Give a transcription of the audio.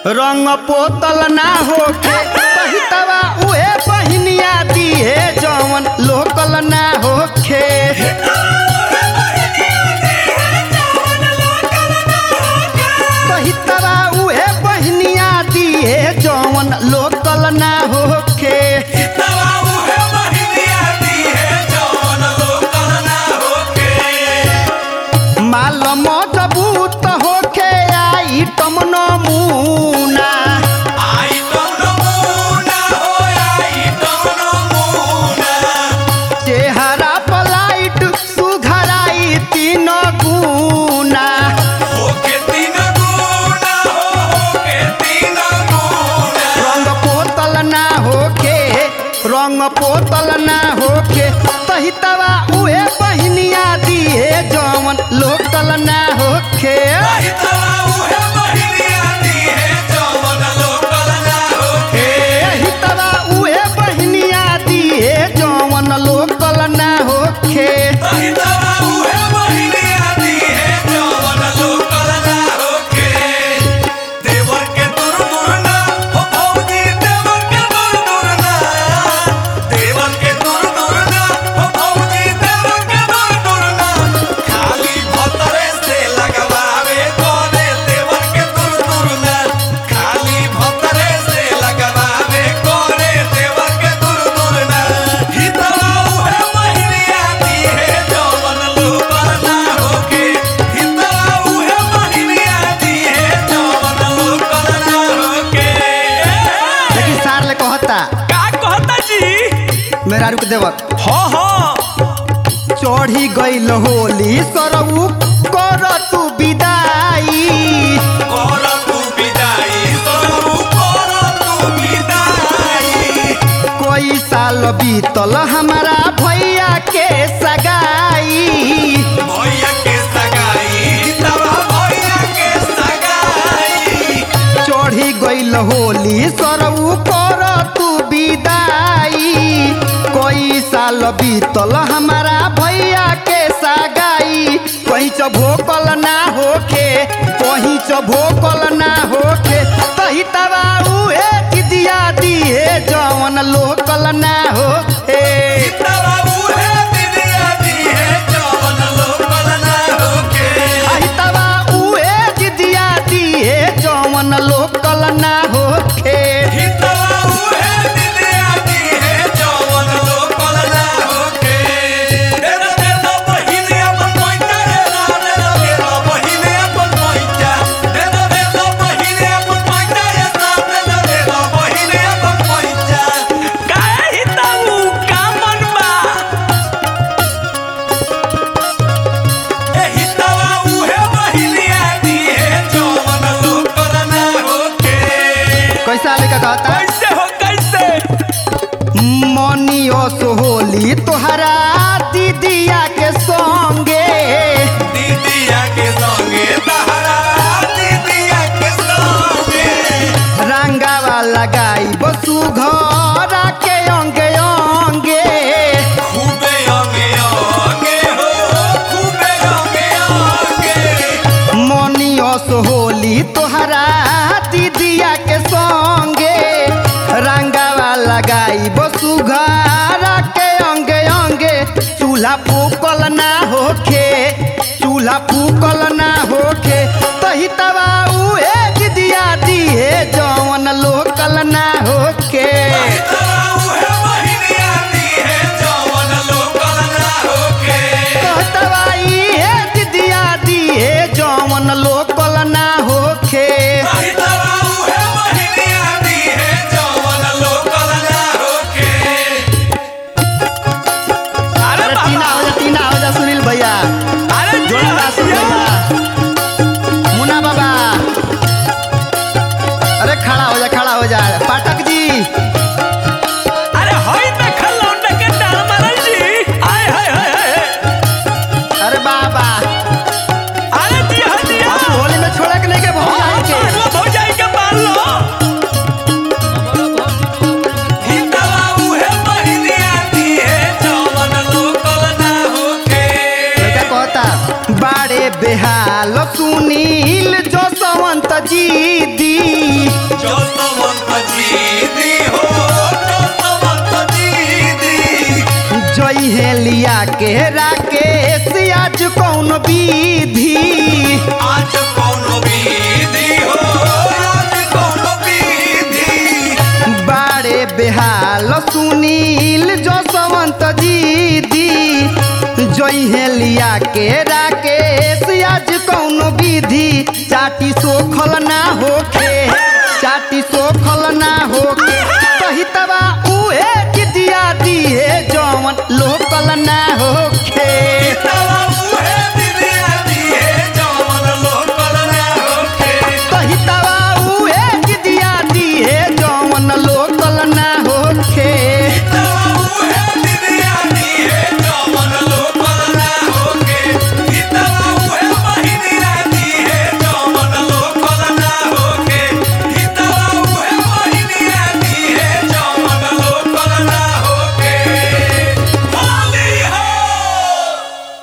रंग पोतल ना होखे पहितवा उहे पहिनिया दिहे जवन लोकल ना होखे पहितवा उहे पहिनिया दिहे जवन लोकल ना होखे तवा उहे महिनिया दी है जवन लोकल ना होके माल मजबूत होखे आइटम नमूना आई तम नमूना हो आई तम नमूना चेहरा पलाइट सुघराई तीन गुना होके तीन गुना हो होके तीन गुना रंग पोतल ना होखे रंग पोतल ना होखे तहितवा उहे बहिनिया दिहे जवन लोकल ना होखे आई तवा उहे महिनिया दी है जवन लोकल ना होके तहितवा उहे बहिनिया दिहे जवन लोकल ना होखे आई तवा उहे महिनिया दी है जवन लोकल ना होके देवर के दूर दूर ना हो भौजी देवर के दूर दूर ना देवर के दूर दूर ना हो भौजी देवर के दूर दूर ना खाली भतरे से लगवावे कोने देवर के दूर दूर ना खाली भतरे से लगवावे कोने देवर के दूर दूर ना हितवा उहे महिनिया दी है जवन लोकल ना होके हितवा उहे महिनिया दी है जवन लोकल ना होके लेकिन सार ले कहता का कहता जी मेरा रुक देवत हो हो चढ़ी गईल होली सरऊ कर तू विदाई कर तू विदाई सरु कर तू विदाई कोई साल बीतल हमारा भैया के सगाई भैया के सगाई तवा भैया के सगाई चढ़ी गईल होली सरऊ कर तू विदाई कोई साल बीतल हमारा भैया के सगाई कहीं च भोकल ना होखे कहीं च भोकल ना होखे तही तबा उहे दिदिया दिहे जवन लोकल ना होखे तवा उहे दिदिया दी है जवन लोकल ना होके तही तबा उहे दिदिया दिहे जवन लोकल ना होखे हितवा उहे दिदिया दी है जवन लोकल ना होके दे दो दे दो बहिनी अपन मोइता रे ना दे दो दे दो बहिनी अपन मोइता दे दो दे दो बहिनी अपन मोइता रे ना दे दो दे दो बहिनी अपन मोइता काहे हितऊ का मन बा ए हितवा उहे बहिनिया दी है जवन लोकल ना होके कैसा लेका कहता कैसे हो कैसे मनियो सोहोली तोहरा दीदिया के संगे दीदिया के संगे तहरा दीदिया के संगे रंगावा लगाई बसु घर के अंगे अंगे खूबे अंगे अंगे हो खूबे अंगे अंगे मनियो सोहोली तोहरा दीदिया के संगे रंगावा लगाई बसु घर के अंगे अंगे चूल्हा फूकल ना होखे चूल्हा फूकल ना होखे तही तबा उहे दिदिया दिहे जवन लोकल ना होखे तवा उहे बहिनिया दी है जवन लोकल ना होके कहतबा इहे दिदिया दिहे जवन लोकल ना होखे तवा उहे बहिनिया दी है जवन लोकल ना होके अरे टीना हो जा टीना हो जा सुनील भैया अरे जोड़ा सुन भैया विधि आज कौनो विधि हो आज कौनो विधि बारे बेहाल सुनील जसवंत दीदी जइहे लिया के राकेश आज कौनो विधि चाटी सोखल ना होखे